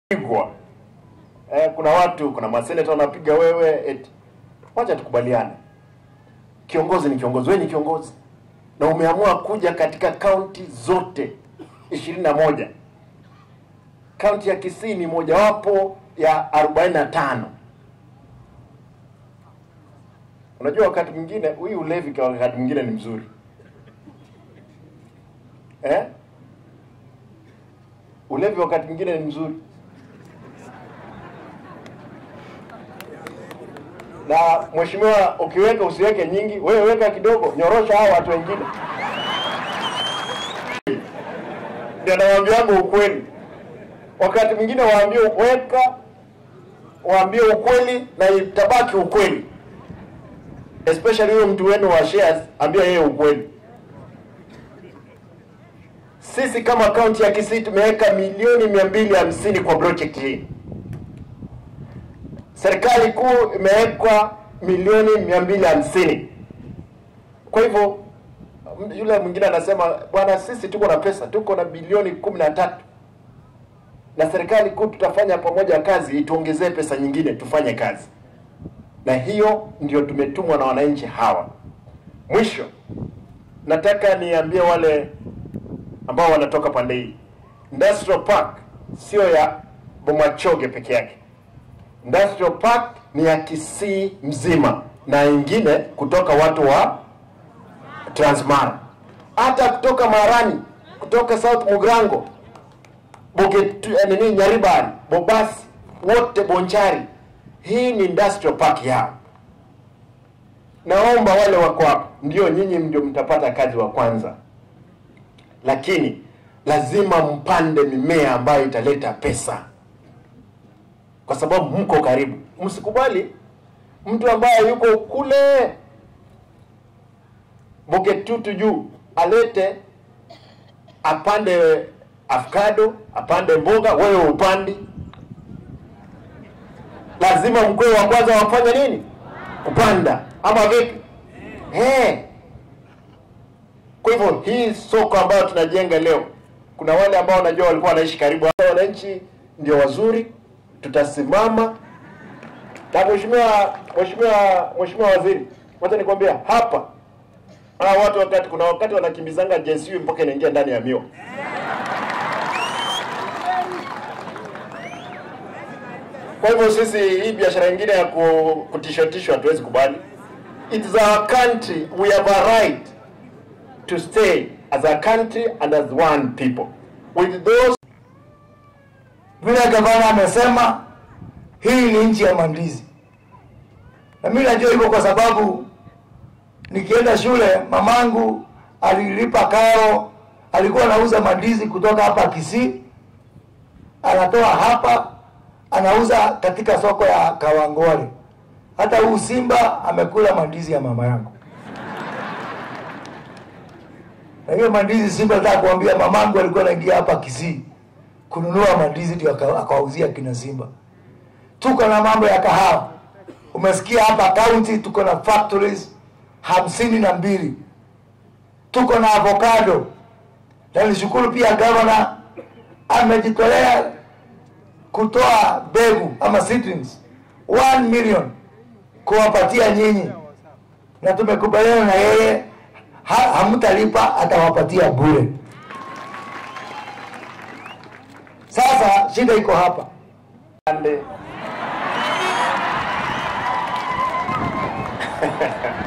pigwa eh, kuna watu kuna maseneta wanapiga wewe eti. Wacha tukubaliane, kiongozi ni kiongozi, wewe ni kiongozi na umeamua kuja katika kaunti zote ishirini na moja. Kaunti ya Kisii ni mojawapo ya arobaini na tano. Unajua, wakati mwingine huyu ulevi kwa wakati mwingine ni mzuri eh? Ulevi wakati mwingine ni mzuri na mheshimiwa, ukiweka usiweke nyingi, wewe weka kidogo, nyorosha hao watu wengine. Ndio nawaambiaga ukweli, wakati mwingine waambie weka, waambie ukweli na itabaki ukweli, especially huyo mtu wenu wa shares, ambia yeye ukweli. Sisi kama kaunti ya Kisii tumeweka milioni mia mbili hamsini kwa project hii serikali kuu imewekwa milioni mia mbili hamsini. Kwa hivyo yule mwingine anasema bwana, sisi tuko na pesa, tuko na bilioni kumi na tatu na serikali kuu tutafanya pamoja kazi, ituongezee pesa nyingine tufanye kazi, na hiyo ndio tumetumwa na wananchi hawa. Mwisho nataka niambie wale ambao wanatoka pande hii, Industrial Park sio ya Bomachoge peke yake. Industrial Park ni ya Kisii mzima na ingine kutoka watu wa Transmara, hata kutoka Marani, kutoka South Mugrango, Bogetu, eh, nini Nyaribari, Bobasi, wote Bonchari. Hii ni industrial park yao. Naomba wale wako hapa, ndio nyinyi ndio mtapata kazi wa kwanza, lakini lazima mpande mimea ambayo italeta pesa kwa sababu mko karibu. Msikubali mtu ambaye yuko kule Bogetutu juu alete apande avocado, apande mboga, wewe upandi. Lazima mkwe wa kwanza wafanye nini? Kupanda ama vipi? Eh. Kwa hivyo hii soko ambayo tunajenga leo, kuna wale ambao wanajua walikuwa wanaishi karibu, wananchi ndio wazuri tutasimama na mheshimiwa mheshimiwa mheshimiwa waziri, wacha nikwambia hapa hawa watu wakati kuna wakati wanakimbizanga JSU mpaka inaingia ndani ya mio. Kwa hivyo sisi hii biashara nyingine ya ku- kutishotishwa hatuwezi kubali. It is our country, we have a right to stay as a country and as one people. With those vile gavana amesema hii ni nchi ya mandizi, na mimi najua hivyo kwa sababu nikienda shule mamangu alilipa karo, alikuwa anauza mandizi kutoka hapa Kisii, anatoa hapa anauza katika soko ya Kawangware. Hata huu Simba amekula mandizi ya mama yangu, na hiyo mandizi Simba, nataka kuambia mamangu alikuwa anaingia hapa Kisii kununua mandizi ndio aka- akawauzia kina Simba. Tuko na mambo ya kahawa, umesikia hapa county tuko na factories hamsini na mbili. Tuko na avocado, na nishukuru pia gavana amejitolea kutoa mbegu ama seedlings 1 million kuwapatia nyinyi, na tumekubaliana na yeye ha, hamtalipa atawapatia bure. Sasa shida iko hapa. pande